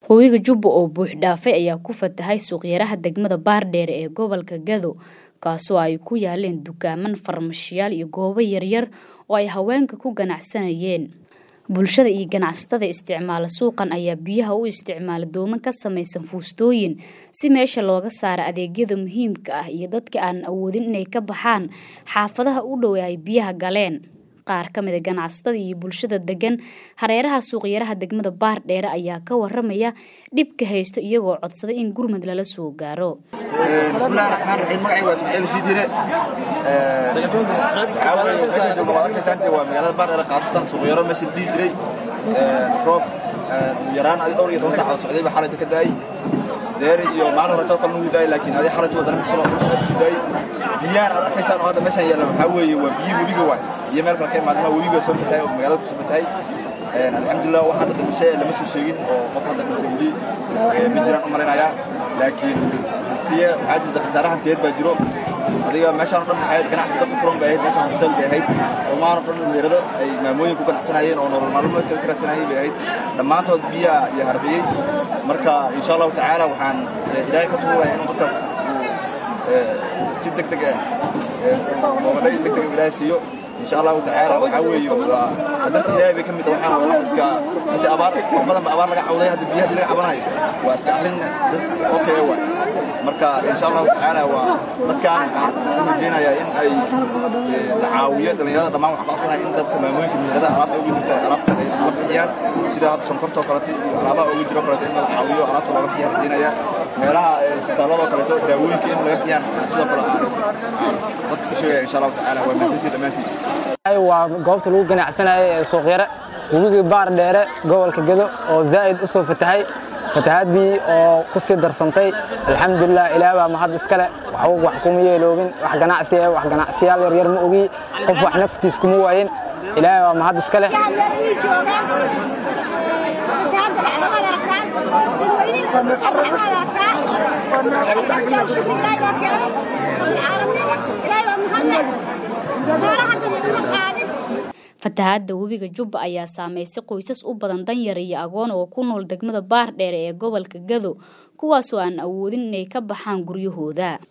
Webiga Jubba oo buux dhaafay ayaa ku fatahay suuqyaraha degmada Baardheere ee gobolka Gado kaasoo ay ku yaaleen dukaaman, farmashiyaal iyo goobo yaryar oo ay haweenka ku ganacsanayeen. Bulshada iyo ganacsatada isticmaala suuqan ayaa biyaha u isticmaala dooman ka samaysan fuustooyin si meesha looga saaro adeegyada muhiimka ah iyo dadka aan awoodin inay ka baxaan xaafadaha u dhow ee ay biyaha galeen. Qaar ka mid ah ganacsatada iyo bulshada degan hareeraha suuqyaraha degmada Baardheere ayaa ka waramaya dhibka haysto iyagoo codsaday in gurmad lala soo gaaro. bismillahi raxmaan raxiim magacayga waa ismaaciil rashiid hire waxaa weeye meeshaan joogno waad arkaysaa inta waa magaalada baardheere khaasatan suuqyaro meesha la dhihi jiray roob ugu yaraan adi dhowr iyo toban saacadood socday baa xalayta ka daayay deer iyo maalin hore kalna wuu daayay laakiin adi xalayta wadana mid kaloo culus aad sii daayay biyaan aad arkaysaan oo hadda meeshaan yaalla waxaa weeye waa biyo webiga waay biyo meel kale ka imaadeen waa webiga soo fatahay oo magaalada kusoo fatahay alxamdulilah wax hadda dhimasho lama soo sheegin oo qof hadda dhintay weli ma jiraan u malaynayaa laakiin hantiye waxaa jirta khasaare hantiyeed baa jiro adiga meeshaan o dhan maxay ganacsi dad u furan bay ahayd meeshaan hotel bay ahayd dhammaan o dhan dhalinyarada ay maamooyin ku ganacsanayeen oo nolol maalmeedka ka raadsanayeen bay ahayd dhammaantood biyaa iyo harbiyey marka insha allahu tacaala waxaan ilaahay ka tuugaya inuu dadkaas si deg deg ah boogadhay deg deg ilaahay siiyo insha allahu tacaala waxaa weeye waa qadarta ilaahay bay ka mid waxaan waa wax iska hadda abaar wax badan ba abaar laga cawday hadda biyaha laga cabanayo waa iska arrin okay waay marka insha allahu tacaala waa dadkaan waxaan u rajaynayaa in ay la caawiyo dhalinyarada dhammaan waxaa ka codsanaya in dadka maamooyinka magaalada alaabta uga jirta alaabta ay la bixiyaan sida hadda sonkortoo kaleeto iyo alaabaha uga jiro kaleeto in la caawiyo alaabta looga bixiyaan rajaynaya meelaha isbitaalladoo kaleeto daawooyinka in laga bixiyaan sidoo kale aan dadka ku sheegaya insha allahu tacaala waa mahadsantihin dhammaantiin waa goobta lagu ganacsanayay ee suuqyare webigii baar dheere gobolka gedo oo zaa'id u soo fatahay fatahaadii oo ku sii darsantay alxamdulilah ilaah baa mahad iskale waxba wax kuma yeeloogin wax ganacsi ah wax ganacsiyaal yaryar ma ogi qof wax naftiis kuma waayin ilaahay baa mahad iskale fatahaadda webiga Jubba ayaa saameysay qoysas u badan danyar iyo agoon oo ku nool degmada Baardheere ee gobolka Gado kuwaasoo aan awoodin inay ka baxaan guryahooda